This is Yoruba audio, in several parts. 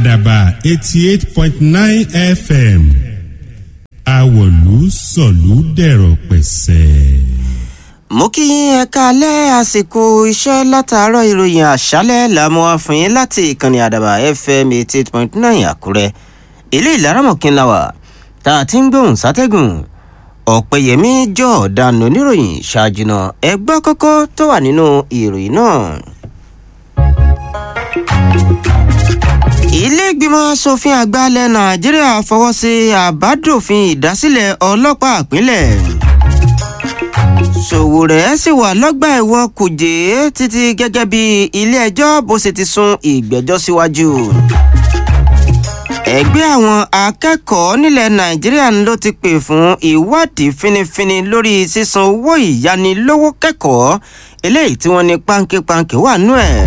àdàbà eighty eight point nine fm àwọ̀lú sọ̀lú dẹ̀rọ̀ pẹ̀sẹ̀. mo kí yín ẹ káalẹ́ àsìkò iṣẹ́ látàárọ̀ ìròyìn àṣálẹ́ làmú àfihàn láti ìkànnì àdàbà fm eighty eight point nine àkúrẹ́ ilé ìlaramọ̀kín la wà tá a ti ń gbóhùn sátẹ́gùn ọ̀pẹ̀yẹmí jọ̀ọ́dánù oníròyìn ṣáájúná ẹgbẹ́ kọ́kọ́ tó wà nínú ìròyìn náà. ilé ìgbìmọ̀ asòfin àgbà ilẹ̀ nàìjíríà fọwọ́ sí àbádòfin ìdásílẹ̀ ọlọ́pàá ìpínlẹ̀ sòwòrẹ́ sì wà lọ́gbà ẹ̀wọ̀n kùjé títí gẹ́gẹ́ bí ilé-ẹjọ́ bó ṣe ti sún ìgbẹ́jọ́ síwájú. ẹgbẹ́ àwọn akẹ́kọ̀ọ́ nílẹ̀ nàìjíríà ló ti pè fún ìwádìí finifini lórí sísan owó ìyánilówó kẹ́kọ̀ọ́ eléyìí tí wọ́n ní pánkípankí wà nú ẹ̀.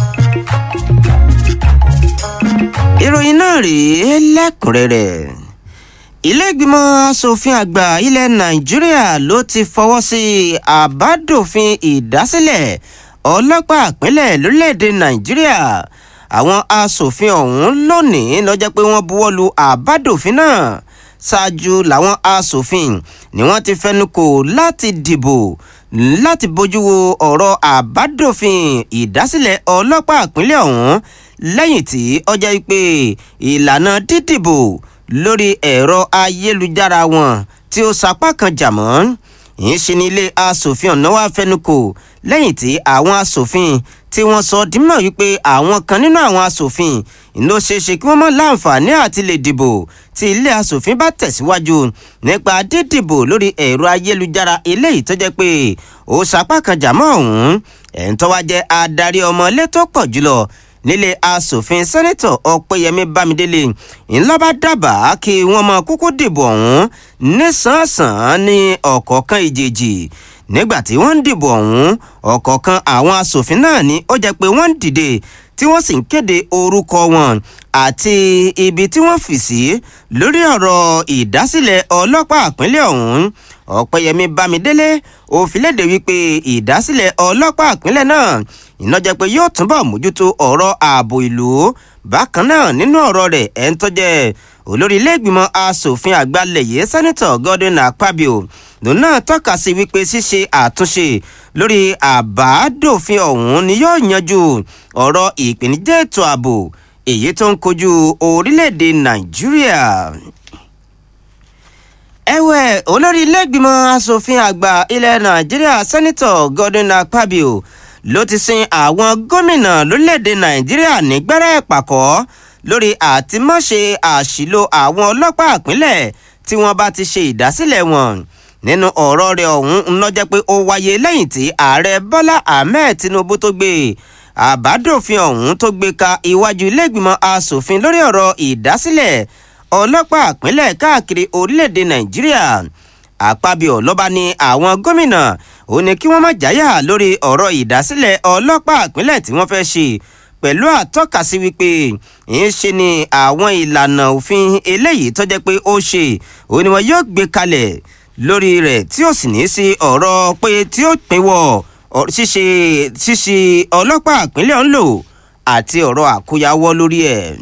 ìròyìn náà rèé lẹ́kùnrẹ́rẹ́ ilé-ìgbìmọ̀ asòfin àgbà ilẹ̀ nàìjíríà ló ti fọwọ́ sí àbádòfin ìdásílẹ̀ ọlọ́pàá ìpínlẹ̀ lórílẹ̀‐èdè nàìjíríà àwọn asòfin ọ̀hún lónìí lọ́jọ́ pé wọ́n buwọ́ lu àbádòfin náà ṣáájú làwọn asòfin ni wọ́n ti fẹnu kò láti dìbò láti bójú wo ọ̀rọ̀ àbádòfin ìdásílẹ̀ ọlọ́pàá ìpínlẹ̀ ọ̀hún lẹ́yìn tí ọjọ́ pé ìlànà dídìbò lórí ẹ̀rọ ayélujára wọn tí ó sapá kan jà mọ́ ìyẹn ṣe ní ilé asòfin ọ̀nà wa fẹnukò lẹ́yìn tí àwọn asòfin tí wọ́n sọ dímọ̀ wípé àwọn kan nínú àwọn asòfin ló ṣeéṣe kí wọ́n mọ̀ láǹfààní àti lè dìbò tí ilé asòfin bá tẹ̀síwájú nípa dídìbò lórí ẹ̀rọ ayélujára eléyìí tó jẹ́ pé ó sapá kan jà mọ́ ọ̀hún ẹ̀ ń tọ́wá jẹ́ adarí ọmọ ilé tó pọ̀ jùlọ nílé asòfin sẹ́nẹ́tọ̀ ọ̀pẹ́yẹmí bámidélé ńlá bá dábàá kí wọ́n mọ kúkú dìbò ọ̀hún nísànsàn ní ọ̀kọ̀ọ̀kan ìjèjì nígbà tí wọ́n ń dìbò ọ̀hún ọ̀kọ̀ọ̀kan àwọn asòfin náà ni ó jẹ́ pé wọ́n ń dìde tí wọ́n sì ń kéde orúkọ wọn àti ibi tí wọ́n fì sí lórí ọ̀rọ̀ ìdásílẹ̀ ọlọ́pàá ìpínlẹ̀ ọ̀hún ọ̀pẹ́yẹmí bámidélé òfìlédè wípé ìdásílẹ̀ ọlọ́pàá ìpínlẹ̀ náà iná jẹ́ pé yóò túbọ̀ mójútó ọ̀rọ̀ ààbò ìlú bákan náà nínú ọ̀rọ̀ rẹ̀ ẹ̀ ń tọ́jẹ́ olórí iléègbìmọ̀ asòfin àgbà lẹ̀yẹ sẹ́nitọ̀ godwin akpabio lòun náà tọ́ka sí wípé ṣíṣe àtúnṣe lórí àbádòfin ọ̀hún ni yóò yanjú ọ̀rọ̀ ìpèníjà ètò ààbò èyí tó ń kojú orílẹ̀-èdè nàìjíríà ẹ̀wẹ̀ olórí iléègbìmọ̀ asòfin àgbà ilẹ̀ nàìjíríà sẹ́nitọ̀ godwin akpabio ló ti sin àwọn gómìnà lórílẹ̀‐èdè nàìjíríà nígbẹ́rẹ́ ìpàkọ́ lórí àtìmọ́ṣe àṣìlò àwọn ọlọ́pàá ìpínlẹ̀ tí wọ́n bá ti ṣe ìdásílẹ̀ wọn nínú ọ̀rọ̀ rẹ̀ ọ̀hún ń lọ́jọ́ pé ó wáyé lẹ́yìn tí ààrẹ bọ́lá ahmed tinubu tó gbé àbádòfin ọ̀hún tó gbé ka iwájú iléègbìmọ̀ asòfin lórí ọ̀rọ̀ ìdásílẹ̀ ọlọ́pàá ìpínlẹ̀ káàkiri orílẹ̀‐èdè nàìjíríà àpábíọ̀ lọ́ba ní àwọn gómìnà ó ní kí wọ́n má jáyà lórí ọ̀rọ̀ ìdásílẹ̀ ọlọ́pàá ìpínlẹ̀ tí wọ́n fẹ́ ṣe pẹ̀lú àtọ́kasí wípé ń ṣe ni àwọn ìlànà òfin eléyìí tó jẹ́ pé ó ṣe ó ní wọn yóò gbé kalẹ̀ lórí rẹ̀ tí ó sì ní sí ọ̀rọ̀ pé tí ó pinwọ́ ṣíṣe ṣíṣe ọlọ́pàá ìpínlẹ̀ ń lò àti ọ̀rọ̀ àkóyawọ́ lórí ẹ̀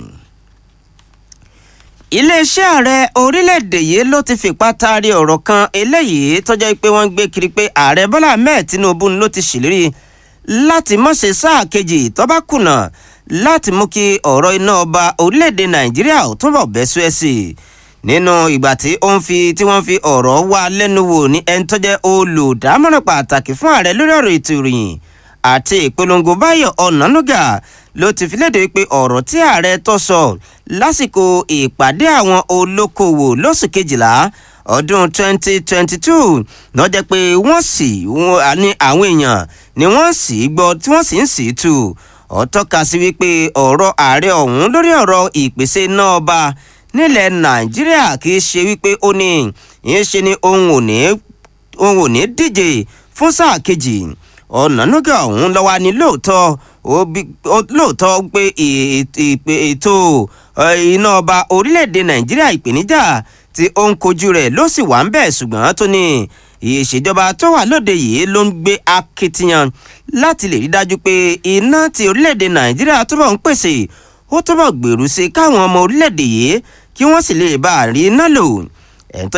iléeṣẹ́ ààrẹ orílẹ̀-èdè yìí ló ti fipá taari ọ̀rọ̀ kan eléyìí tó jẹ́ pé wọ́n ń gbé kiri pé ààrẹ bọ́lá ahmed tinubu ló ti ṣèlérí láti mọ̀ṣẹ́ sáà kejì tó bá kùnà láti mú kí ọ̀rọ̀ iná ọba orílẹ̀-èdè nàìjíríà ò túbọ̀ bẹ́ sùẹ́ sí i nínú ìgbà tí ó ń fi tí wọ́n fi ọ̀rọ̀ wá lẹ́nu wò ní ẹni tó jẹ́ olùdámọ̀ràn pàtàkì fún ààrẹ lórí ọ̀rọ̀ ètò ìròyìn àti ìpolongo báyọ̀ ọ̀nànúgà ló ti fi léde pé ọ̀rọ̀ tí ààrẹ tó sọ lásìkò ìpàdé àwọn olókoòwò lóṣù kejìlá ọdún 2022 lọ́jọ́ pé wọ́n sì ní àwọn èèyàn ni wọ́n sì gbọ́ tí wọ́n sì ń sì tù ó tọ́ka sí wípé ọ̀rọ̀ ààrẹ ọ̀hún lórí ọ̀rọ̀ ìpèsè náà ọba nílẹ̀ nàìjíríà kì í ṣe wípé ó ní ìyẹn ṣe ni òun ò ní òun ò ní díje fún sáà kejì ọ̀nànúgà ọ̀hún lọ́wọ́ ni lóòótọ́ lóòótọ́ pé ètò iná ọba orílẹ̀-èdè nàìjíríà ìpèníjà tí ó ń kojú rẹ̀ ló sì wà ń bẹ̀ ṣùgbọ́n tó ní ìṣèjọba tó wà lóde yìí ló ń gbé akitiyan láti lè rí dájú pé iná tí orílẹ̀-èdè nàìjíríà túbọ̀ ń pèsè ó túbọ̀ gbèrú sí káwọn ọmọ orílẹ̀-èdè yìí kí wọ́n sì lè bá a rí iná lò ẹ̀ tó